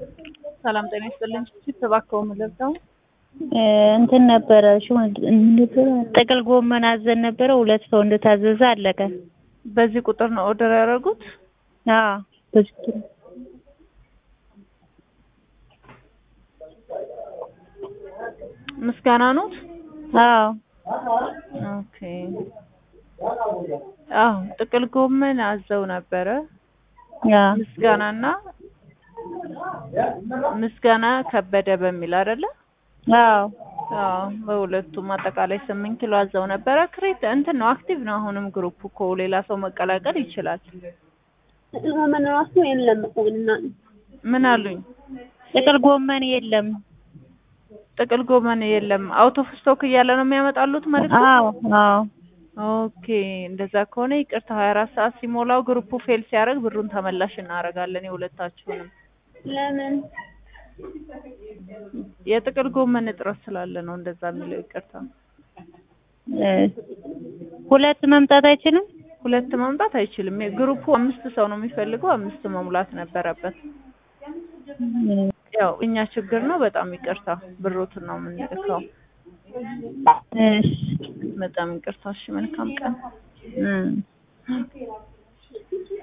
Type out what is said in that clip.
ሰላም ጤና ይስጥልኝ። እባክዎ ምን ልርዳው? እንትን ነበረ ጥቅል ጎመን አዘን ነበረ ሁለት ሰው እንደታዘዘ አለቀ። በዚህ ቁጥር ነው ኦርደር ያደረጉት? አዎ በዚህ ቁጥር ምስጋና ነው? አዎ ኦኬ። አዎ ጥቅል ጎመን አዘው ነበረ። አዎ ምስጋናና ምስጋና ከበደ በሚል አይደለ? አዎ አዎ በሁለቱም አጠቃላይ ስምንት ኪሎ አዘው ነበረ። ክሬት እንትን ነው አክቲቭ ነው። አሁንም ግሩፕ እኮ ሌላ ሰው መቀላቀል ይችላል። ጥቅል ጎመን ራሱ የለም እኮ እና ምን አሉኝ? ጥቅል ጎመን የለም። ጥቅል ጎመን የለም። አውት ኦፍ ስቶክ እያለ ነው የሚያመጣሉት ማለት ነው? አዎ አዎ ኦኬ እንደዛ ከሆነ ይቅርታ፣ 24 ሰዓት ሲሞላው ግሩፑ ፌል ሲያደርግ ብሩን ተመላሽ እናደርጋለን የሁለታችሁንም። ለምን የጥቅል ጎመን እጥረት ስላለ ነው እንደዛ የሚለው። ይቅርታ። እ ሁለት መምጣት አይችልም? ሁለት መምጣት አይችልም። ግሩፑ አምስት ሰው ነው የሚፈልገው፣ አምስት መሙላት ነበረበት። ያው እኛ ችግር ነው። በጣም ይቅርታ። ብሮትን ነው የምንልከው። እሺ በጣም ይቅርታ። እሺ፣ መልካም ቀን። እ